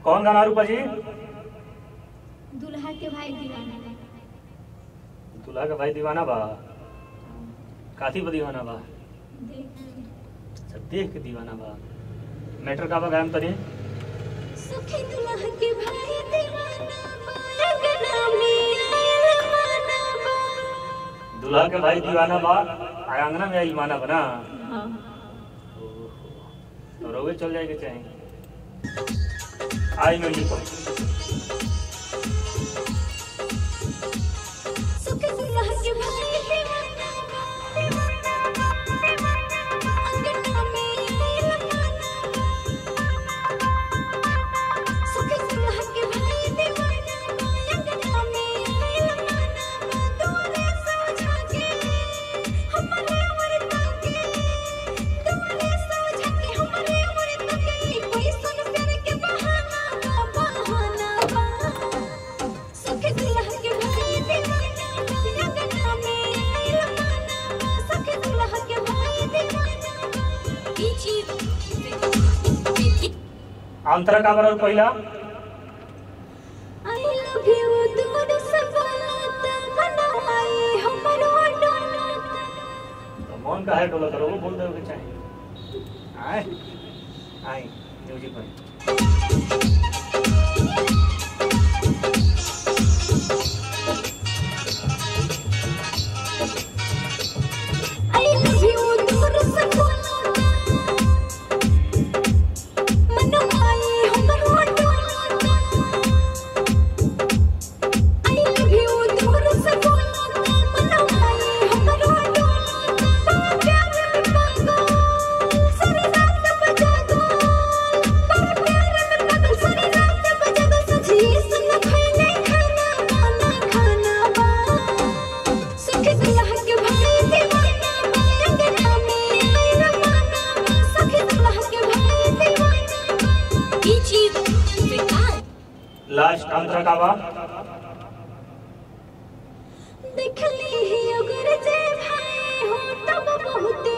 कौन गाना रूपा जी दुल्हा के भाई दीवाना दूल्हा का भाई दीवाना बा काथी पर दीवाना बा देख अच्छा देख के दीवाना बा मैटर का बा गायम तनी सखी दुल्हा के भाई दीवाना बा गना में आयल माना बा दूल्हा के भाई दीवाना बा आ अंगना में आई माना बना हाँ तो रोगे चल जाएगा चाहे आई म्यूजिक पर सखी दुल्हा के भाई दीवाना बा दीवाना बा दीवाना बा अंगना में आयल माना बा सखी दुल्हा के भाई दीवाना बा अंगना में आयल माना बा तोरे समझा के हमरे उमर के तोरे समझा के हमरे उमर के कोई सुन प्यार के बहाना बा बहाना बा सखी दुल्हा के भाई दीवाना बा अंगना में आयल माना बा सखी दुल्हा के भाई दीवाना बा ई चीज अंतरा का बरल पहिला I love you दूर से बोलत मनाई हमरो डोलत तो मौन का है डोला करो वो बोल दे चाहे आए आई म्यूजिक पर I love you दूर से बोलत मनाई हमरो डोलत I love you दूर से बोलत मनाई हमरो डोलत प्यार में पागल सारी रात बजा दो प्यार में पागल सारी रात बजा दो सजी सुन खैले खाना खाना खाना बा सखी दुल्हा के भाई दीवाना बा अंगना में आयल माना बा सखी दुल्हा के भाई दीवाना बा ई चीज बेकार लास्ट अंतरा का बा देखली ही अगर जे भाई हो तब बहुत